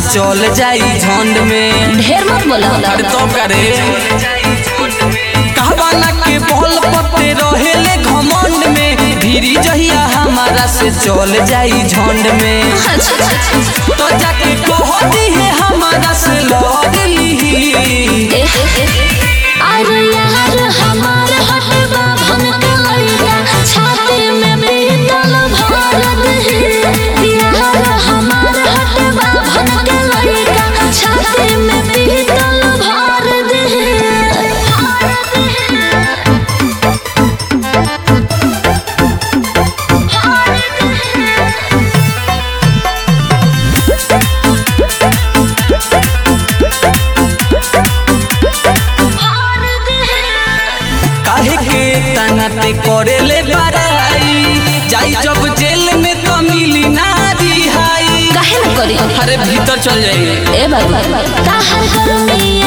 चल जाई झंड में ढेर मत बोला अरे तो करे कहवाना के बल पत्ते रहेले घमंड में भीरी जहिया हमारा से चल जाई झंड में अच्छा तो जाके कहती है हमारा से लड़ली अरे यार हमार हटवा भनक लइका छाती में पीतल भर दे यार हमार हटवा भनक लइका छाती में पीतल भर दे काहे के तनाते करेले बड़ाई जाई जब जेल में तो मिली ना रिहाई काहे न करी अरे भीतर चल जाइए ए बाबू ताहर गर्मी